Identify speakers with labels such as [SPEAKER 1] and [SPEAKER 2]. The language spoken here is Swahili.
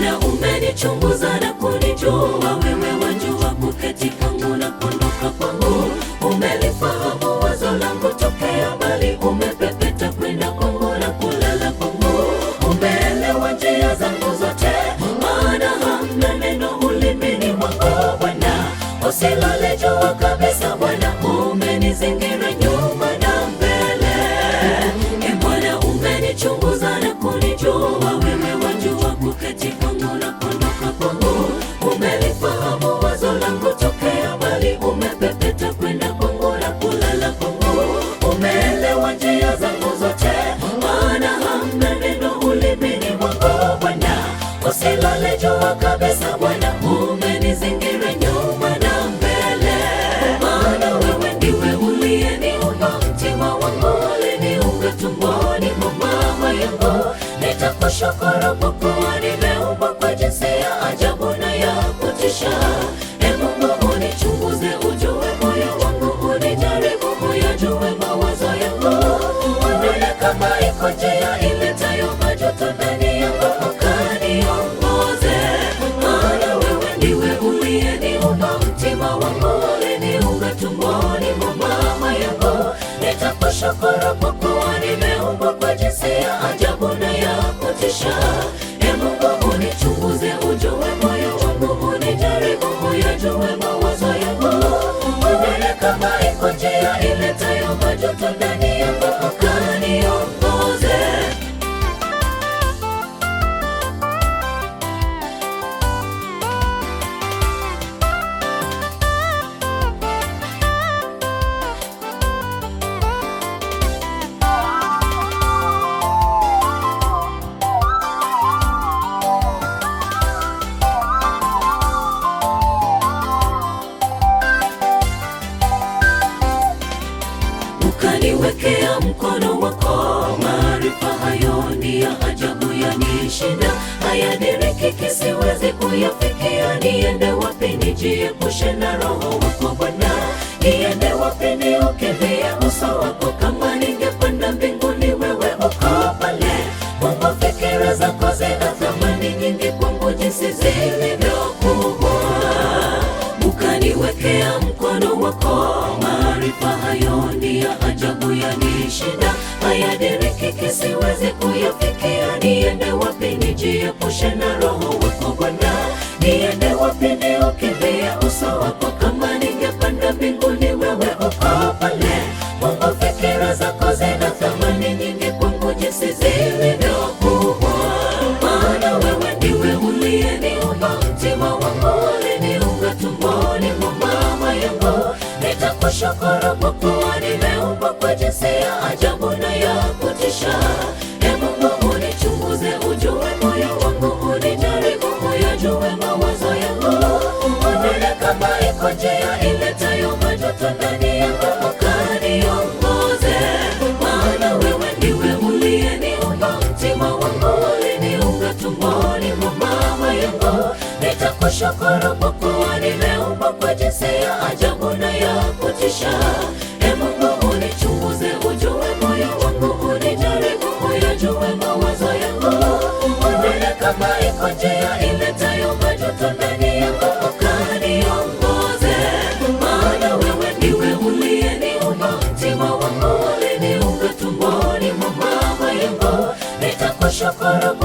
[SPEAKER 1] Bwana umenichunguza na kunijua, wewe wajua kuketi kwangu na kuondoka kwangu. Umelifahamu wazo langu tokea mbali, umepepeta kwenda kwangu na kulala kwangu. Umeelewa njia zangu zote, maana hamna neno ulimini mwangu. Bwana usilale jua kabisa, Bwana umenizingira nyuma na mbele. E Bwana umenichunguza na kunijua, wewe wajua kuketi kwangu na kuondoka kwangu. Umelifahamu wazo langu tokea mbali, umepepeta kwenda kwangu na kulala kwangu. Umeelewa njia zangu zote, maana hamna neno ulimini mwangu. Bwana usilale jua kabisa, Bwana umenizingira nyuma na mbele. Maana wewe ndiwe uliyeniumba, mtima wangu uliniumba tumboni mwa mama yangu. Nitakushukuru kwa kuwa nimeumbwa kwa jinsi ya ajabu na ya kutisha. E Mungu unichunguze, ujue moyo wangu, unijaribu uyajue mawazo yangu. Unione kama iko njia iletayo majuto ndani yangu, ukaniongoze. Maana wewe ndiwe uliyeniumba, mtima wangu uliniumba tumboni mwa mama yangu. Nitakushukuru kwa kuwa nimeumbwa kwa jinsi ya ajabu na ya kutisha. E Mungu unichunguze, ujue moyo wangu, unijaribu uyajue mawazo yangu. Unione kama iko njia iletayo majuto ndani yangu, ukaniongoze. ukaniwekea mkono wako. Maarifa hayo ni ya ajabu, yanishinda, hayadiriki, siwezi kuyafikia. Niende wapi nijiepushe na roho wako Bwana? Niende wapi niukimbie uso wako? Kama ningepanda mbinguni, wewe uko pale. Mungu, fikira zako zina thamani nyingi kwangu, jinsi zilivyokuwa ukaniwekea mkono wako. Maarifa hayo ni ya ajabu, yanishinda, hayadiriki, siwezi kuyafikia. Niende wapi nijiepushe na roho wako Bwana? Niende wapi niukimbie uso wako? Kama ningepanda mbinguni, wewe uko pale. Mungu, fikira zako zina thamani nyingi kwangu, jinsi zilivyokuwa. Maana wewe ndiwe uliyeniumba, mtima wangu uliniumba tumboni mwa mama yangu. Nitakushukuru kwa kuwa nimeumbwa kwa jinsi ya ajabu na ya kutisha. E Mungu unichunguze, ujue moyo wangu, unijaribu uyajue mawazo yangu. Unione kama iko njia iletayo majuto ndani yangu, ukaniongoze. Maana wewe ndiwe uliyeniumba, mtima wangu uliniumba tumboni mwa mama yangu. Nitakushukuru kwa kuwa nimeumbwa kwa jinsi ya ajabu na ya kutisha. E Mungu unichunguze, ujue moyo wangu, unijaribu uyajue mawazo yangu. Unione kama iko njia iletayo majuto ndani yangu, ukaniongoze. Maana wewe ndiwe uliyeniumba, mtima wangu uliniumba tumboni mwa mama yangu. Nitakushukuru